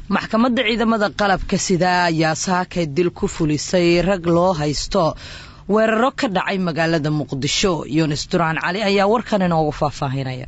maxkamadda ciidamada qalabka sida ayaa saakay dil ku fulisay rag loo haysto weeraro ka dhacay magaalada muqdisho yunis duraan cali ayaa warkan inoogu faahfaahinaya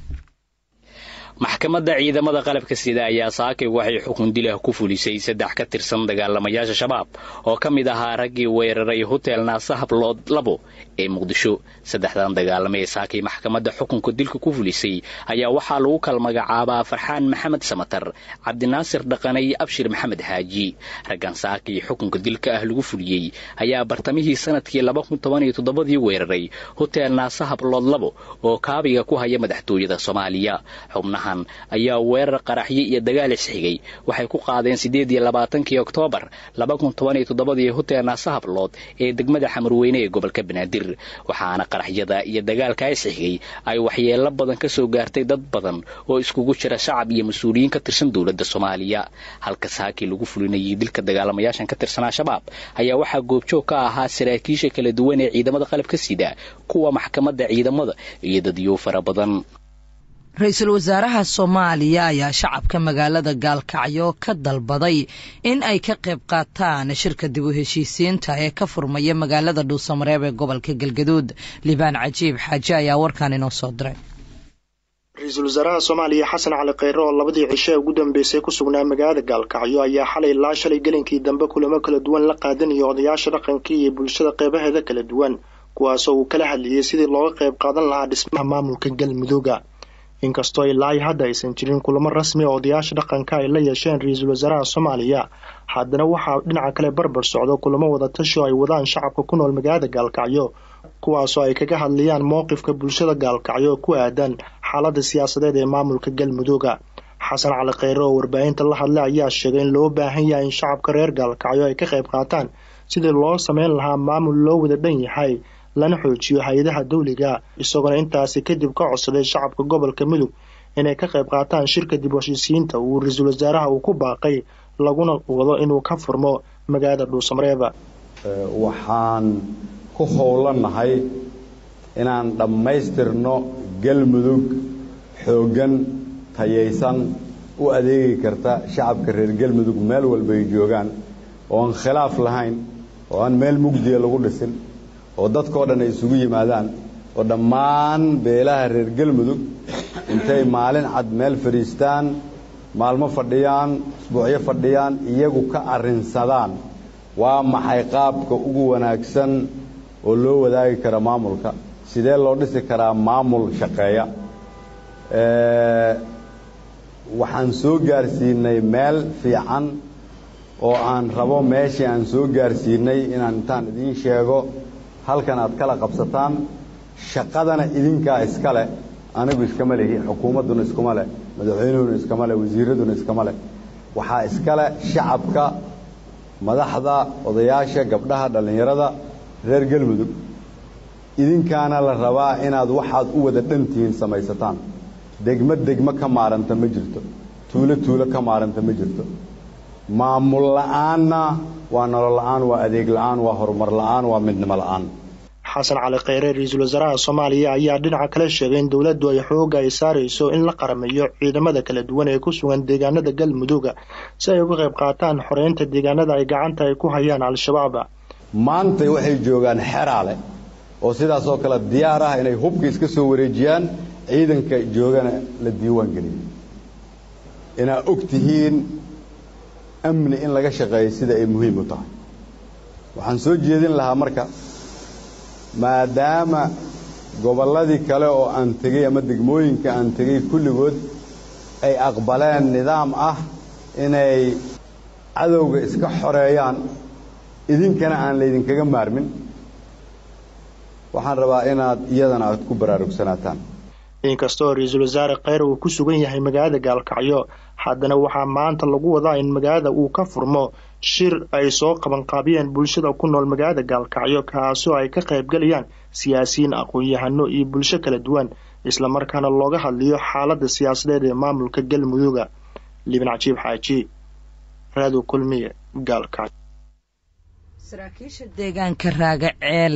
maxkamadda ciidamada qalabka sida ayaa saakay waxay xukun dilah ku fulisay saddex ka tirsan dagaalamayaasha shabaab oo ka mid ahaa raggii weeraray hotel naasahablood labo ee muqdisho saddexdan dagaalame ee saakay maxkamadda xukunka dilka ku fulisay ayaa waxaa lagu kala magacaabaa farxaan maxamed samatar cabdinaasir dhaqane iyo abshir maxamed xaaji raggan saakay xukunka dilka ah lagu fuliyey ayaa bartamihii sanadkii labakuntobaniyotodobadii weeraray hotel naasahablood labo oo kaabiga ku haya madaxtooyada soomaaliya xubnahan ayaa weerar qaraxyo iyo dagaal isxigay waxay ku qaadeen siddeed iyo labaatankii oktoobar laba kun toban iyo toddobadii hotel naasahablood ee degmada xamarweyne ee gobolka banaadir waxaana qaraxyada iyo dagaalkaa isxigay ay waxyeelo badan ka soo gaartay dad badan oo iskugu jira shacab iyo mas-uuliyiin ka tirsan dowladda soomaaliya halka saakii lagu fulinayay dilka dagaalamayaashan ka tirsanaa shabaab ayaa waxaa goobjoog ka ahaa saraakiisha kala duwan ee ciidamada qalabka sida kuwa maxkamadda ciidamada iyo dadyo fara badan ra-iisul wasaaraha soomaaliya ayaa shacabka magaalada gaalkacyo ka dalbaday in ay ka qayb qaataan shirka dib u heshiisiinta ee ka furmaya magaalada dhuusamareeb ee gobolka galgaduud libaan cajiib xaaje ayaa warkan inoo soo diray ra-iisul wasaaraha soomaaliya xasan cali kheyre oo labadii cisho ee ugu dambeysay ku sugnaa magaalada gaalkacyo ayaa xalay ilaa shalay gelinkii dambe kulamo kala duwan la qaadanaya odayaasha dhaqankii iyo bulshada qeybaheeda kala duwan kuwaasoo uu kala hadlayay sidii looga qayb qaadan lahaa dhismaha maamulka galmudugga inkastoo ilaa hadda aysan jirin kulamo rasmi oo odayaasha dhaqanka ay la yeesheen ra-iisul wasaaraha soomaaliya haddana waxaa dhinaca kale barbar socdo kulamo wadatashi oo ay wadaan shacabka ku nool magaalada gaalkacyo kuwaasoo ay kaga hadlayaan mowqifka bulshada gaalkacyo ku aadan xaalada siyaasadeed ee maamulka galmudugga xasan cali kheyre oo warbaahinta la hadlay ayaa sheegay in loo baahan yahay in shacabka reer gaalkacyo ay ka qayb qaataan sidii loo sameyn lahaa maamul loo wada dhan yahay lana xoojiyo hay-adaha dawliga isagoona intaasi kadib ka codsaday shacabka gobolka mudug inay ka qayb qaataan shirka dib heshiisiinta uu ra-iisul wasaaraha uu ku baaqay laguna wado inuu ka furmo magaalada dhuusamareeba waxaan ku howlanahay inaan dhammaystirno galmudug xooggan tayaysan u adeegi karta shacabka reer galmudug meel walba ay joogaan oo aan khilaaf lahayn oo aan meel mugdiya lagu dhisin oo dadkao dhan ay isugu yimaadaan oo dhammaan beelaha reer galmudug intay maalin cad meel fadhiistaan maalmo fadhiyaan isbuucyo fadhiyaan iyagu ka arrinsadaan waa maxay qaabka ugu wanaagsan oo loo wadaagi kara maamulka sidee loo dhisi karaa maamul shaqeeya waxaan soo gaarsiinay meel fiican oo aan rabo meeshii aan soo gaarsiinay inaan intaan idiin sheego halkan aad kala qabsataan shaqadana idinkaa iska leh anigu iskama lehi xukuumadduna iskuma leh madaxweynuhuna iskama leh wasiiraduna iskama leh waxaa iska leh shacabka madaxda odayaasha gabdhaha dhallinyarada reer galmudug idinkaana la rabaa inaad waxaad u wada dhantihiin samaysataan degmo degmo ka maaranta ma jirto tuulo tuulo ka maaranta ma jirto maamul la'aanna waa nolol la'aan waa adeeg la'aan waa horumar la'aan waa midnimo la'aan xasan cali kheyre ra-iisul wasaaraha soomaaliya ayaa dhinaca kale sheegay in dowladdu ay xooga ay saarayso in la qarameeyo ciidamada kala duwan ee ku sugan deegaanada galmudugga si ay uga qayb qaataan xoreynta deegaanada ay gacanta ay ku hayaan al-shabaab maantay waxay joogaan xeraale oo sidaas oo kale diyaar ah inay hubka iska soo wareejiyaan ciidanka joogana la diiwaan geliyo inaa og tihiin amni in laga shaqeeyo sida ay muhiim u tahay waxaan soo jeedin lahaa marka maadaama gobolladii kale oo aan tegey ama degmooyinka aan tegey kulligood ay aqbaleen nidaam ah inay cadowga iska xoreeyaan idinkana aan laydinkaga maarmin waxaan rabaa inaad iyadana aad ku baraarugsanataan inkastoo ra-iisul wasaare kheyre uu ku sugan yahay magaalada gaalkacyo haddana waxaa maanta lagu wadaa in magaalada uu ka furmo shir ay soo qabanqaabiyeen bulshada ku nool magaalada gaalkacyo kaasoo ay ka qaybgalayaan siyaasiyiin aqoon-yahano iyo bulsho kala duwan islamarkaana looga hadliyo xaalada siyaasadeed ee maamulka galmudugga liban cajiib xaaji raado kulmiye gaalkacyo saraakiisha deegaanka raaga ceelle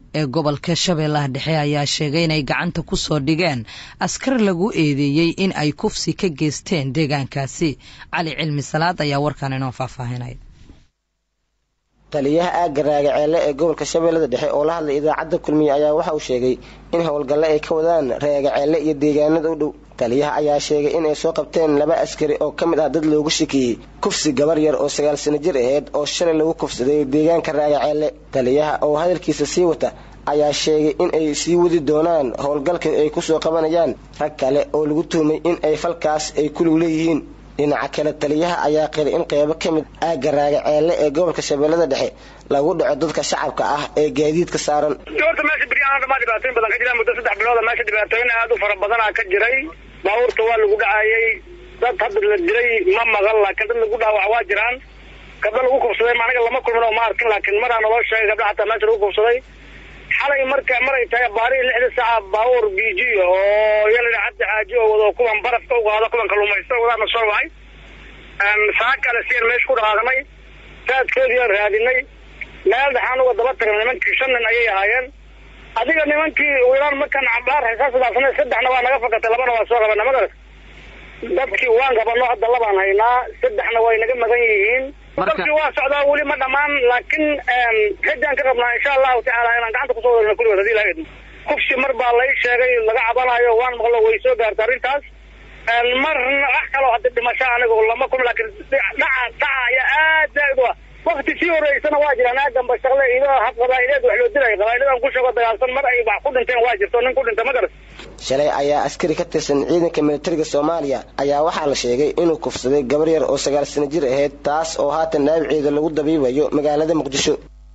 ee gobolka shabeellaha dhexe ayaa sheegay inay gacanta ku soo dhigeen askar lagu eedeeyey in ay kufsi ka geysteen deegaankaasi cali cilmi salaad ayaa warkan inoo faahfaahinaya taliyaha aagga raagaceelle ee gobolka shabeellada dhexe oo la hadlay idaacadda kulmiye ayaa waxa uu sheegay in howlgalle ay ka wadaan raagaceelle iyo deegaanada u dhow taliyaha ayaa sheegay in ay soo qabteen laba askari oo ka mid ah dad loogu shakiyey kufsi gabar yar oo sagaal sano jir aheyd oo shalay lagu kufsaday deegaanka raagaceelle taliyaha oo hadalkiisa sii wata ayaa sheegay in ay sii wadi doonaan howlgalka ay ku soo qabanayaan rag kale oo lagu tuhmay in ay falkaas ay kulug leeyihiin dhinaca kale taliyaha ayaa qiray in qeybo ka mid aagga raagaceelle ee gobolka shabeellada dhexe lagu dhaco dadka shacabka ah ee gaadiidka saaran horta meesha beryahaan dhamaa dhibaatooyin badan ka jiraan muddo saddex bilooda meesha dhibaatooyin aad u fara badanaa ka jiray baabuurta waa lagu dhacayay dad hadda la diray ma maqan laakiin dad lagu dhaawac waa jiraan gabdho lagu kufsaday aniga lama kulmin oo ma arkin laakiin maraa naloo sheegay gabdha xataa meesha lagu kufsaday xalay marka maray tahay baarihi lixda saaca baabuur biji oo yalina cabdi xaaji oo wado kuwan barafka u qaado kuwan kaluumaysta wadaana soo wacay saa kale siyan meesha ku dhaqaaqnay saadkoodiiaan raadinay meel dhaxaan uga daba tagnay nimankii shan nin ayay ahaayeen adiga nimankii wilaan markaan cabaar xisaasdaafnay saddexna waa naga fakatay labana waa soo qabanay magaras dadkii waan qabano hadda labaan haynaa saddexna way naga magan yihiin dadkii waa socdaa weli ma dhammaan laakiin xijaan ka qabnaa insha allahu tacaala inaan gacanta kusoo wadana kulligood hadii ilaha idmo kufsi mar baa lay sheegay laga cabanayo waan maqlo way soo gaarta arrintaas marna wax kaloo hadda dhimasho anigu lama kulmi laakiin dhaca dhaca ayaa aad zaaid u ah wakti sii horeysana waa jiraan aadanba shaqle idoo hab qabaa'ileed wax loo dilay qabaa'iladan ku sheego dagaalsan mar ay wax ku dhinteen waa jirto nin ku dhinta ma garas shalay ayaa askari ka tirsan ciidanka militariga soomaaliya ayaa waxaa la sheegay inuu kufsaday gabar yar oo sagaal sano jir ahayd taas oo haatan dhaawaceeda lagu dabiibayo magaalada muqdisho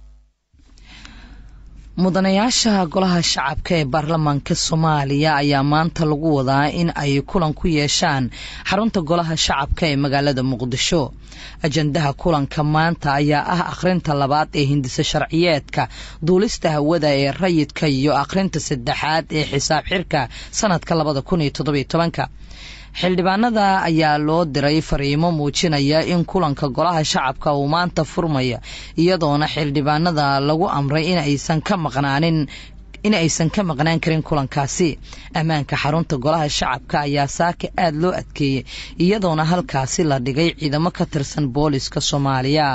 mudanayaasha golaha shacabka ee baarlamaanka soomaaliya ayaa maanta lagu wadaa in ay kulan ku yeeshaan xarunta golaha shacabka ee magaalada muqdisho ajandaha kulanka maanta ayaa ah akhrinta labaad ee hindise sharciyeedka duulista hawada ee rayidka iyo akhrinta saddexaad ee xisaab xirka sanadka labada kun iyo toddobiyo tobanka xildhibaanada ayaa loo diray fariimo muujinaya in kulanka golaha shacabka uu maanta furmaya iyadoona xildhibaanada lagu amray in aysan ka maqnaanin in aysan ka maqnaan karin kulankaasi ammaanka xarunta golaha shacabka ayaa saaka aada loo adkeeyey iyadoona halkaasi la dhigay ciidamo ka tirsan booliska soomaaliya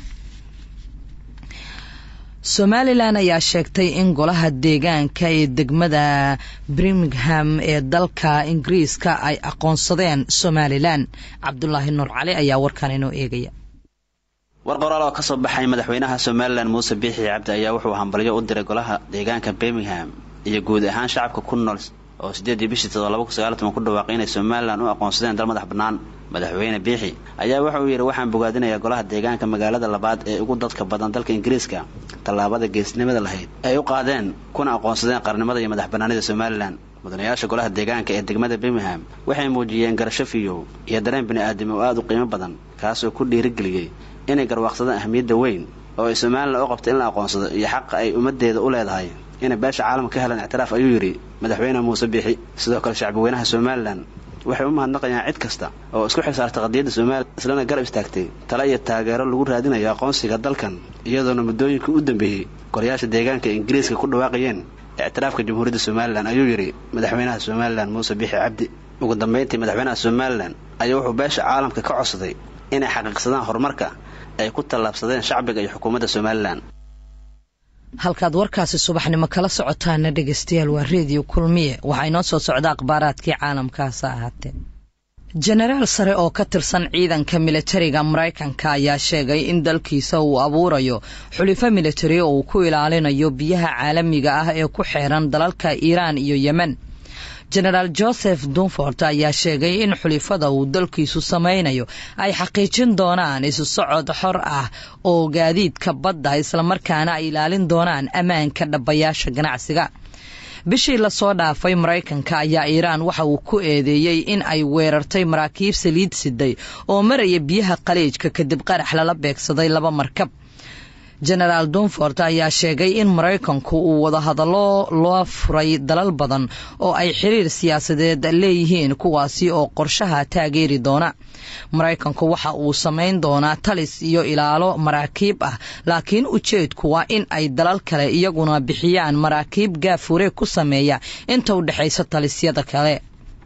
somalilan ayaa sheegtay in golaha deegaanka ee degmada birmingham ee dalka ingiriiska ay aqoonsadeen somalilan cabdulaahi nuur cali ayaa warkan inoo eegaya war qoraal oo ka soo baxay madaxweynaha somalilan muuse biixi cabdi ayaa wuxuu hambalyo u diray golaha deegaanka birmingham iyo guud ahaan shacabka ku nool oo sideedii bishii todoba ku sagaaltoban ku dhawaaqay inay somalilan u aqoonsadeen dal madax bannaan madaxweyne biixi ayaa waxa uu yidhi waxaan bogaadinayaa golaha deegaanka magaalada labaad ee ugu dadka badan dalka ingiriiska tallaabada geesnimada lahayd ay u qaadeen kuna aqoonsadeen qarnimada iyo madax bannaanida somalilan mudanayaasha golaha deegaanka ee degmada birmingham waxay muujiyeen garasho fiyow iyo dareen bini'aadam oo aada u qiimo badan kaasoo ku dhiirigeliyey inay garwaaqsadaan ahmiyadda weyn oo ay somalilan u qabto in la aqoonsado iyo xaqa ay ummaddeeda u leedahay inay beesha caalamka ka helaan ictiraaf ayuu yidhi madaxweyne muuse biixi sidoo kale shacbweynaha somalilan waxay u mahadnaqayaan cid kasta oo isku xilsaartay qadiyadda somalilan islana garab istaagtay tale iyo taageero lagu raadinayo aqoonsiga dalkan iyadoona muddooyinkii u dambeeyey golayaasha deegaanka ingiriiska ku dhawaaqayeen ictiraafka jamhuuriyadda somalilan ayuu yidhi madaxweynaha somalilan muuse biixi cabdi ugu dambayntii madaxweynaha somalilan ayaa wuxuu beesha caalamka ka codsaday inay xaqiiqsadaan horumarka ay ku tallaabsadeen shacbiga iyo xukuumadda somalilan halkaad warkaasi subaxnimo kala socotaana dhegeystayaal waa reediyo kulmiye waxaa inoo soo socda akhbaaraadkii caalamkaasa ahaatee jenaraal sare oo ka tirsan ciidanka militariga maraykanka ayaa sheegay in dalkiisa uu abuurayo xulifo militari oo uu ku ilaalinayo biyaha caalamiga ah ee ku xeeran dalalka iiraan iyo yemen jenaraal joseph dunfort ayaa sheegay in xulifada uu dalkiisu samaynayo ay xaqiijin doonaan isu socod xor ah oo gaadiidka badda islamarkaana ay ilaalin doonaan ammaanka dhabayaasha ganacsiga bishii lasoo dhaafay maraykanka ayaa iiraan waxa uu ku eedeeyey in ay weerartay maraakiib saliid siday oo maraya biyaha qaliijka kadib qarax lala beegsaday laba markab genaraal dunfort ayaa sheegay in maraykanku uu wadahadallo loo furay dalal badan oo ay xiriir siyaasadeed leeyihiin kuwaasi oo qorshaha taageeri doona maraykanku waxa uu samayn doonaa talis iyo ilaalo maraakiib ah laakiin ujeedku waa in ay dalal kale iyaguna bixiyaan maraakiib gaafure ku sameeya inta u dhexaysa talisyada kale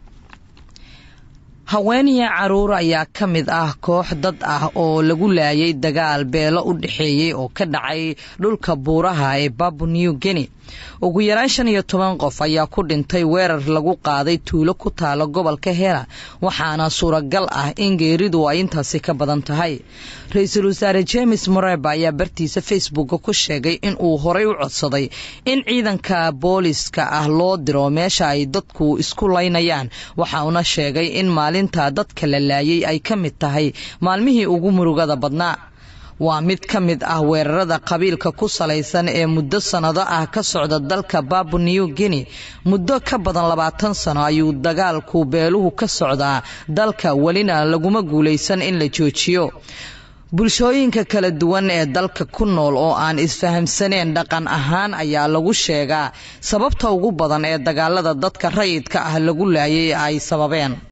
haweeniya caruur ayaa ka mid ah koox dad ah oo lagu laayay dagaal beelo u dhexeeyey oo ka dhacay dhulka buuraha ee babu new guinea ugu yaraan shan iyo toban qof ayaa ku dhintay weerar lagu qaaday tuulo ku taalo gobolka hela waxaana suuragal ah in geeridu ay intaasi ka badan tahay ra-iisul wasaare james moreba ayaa bartiisa facebooka ku sheegay in uu horay u codsaday in ciidanka booliska ah loo diro meesha ay dadku isku laynayaan waxauna sheegay in maalinta dadka la laayay ay ka mid tahay maalmihii ugu murugada badnaa waa mid ka mid ah weerarada qabiilka ku salaysan ee muddo sannado ah ka socda dalka babu new guinea muddo ka badan labaatan sano ayuu dagaalku beeluhu ka socdaa dalka welina laguma guulaysan in la joojiyo bulshooyinka kala duwan ee dalka ku nool oo aan isfahamsaneen dhaqan ahaan ayaa lagu sheegaa sababta ugu badan ee dagaalada dadka rayidka ah lagu laayay ay sababeen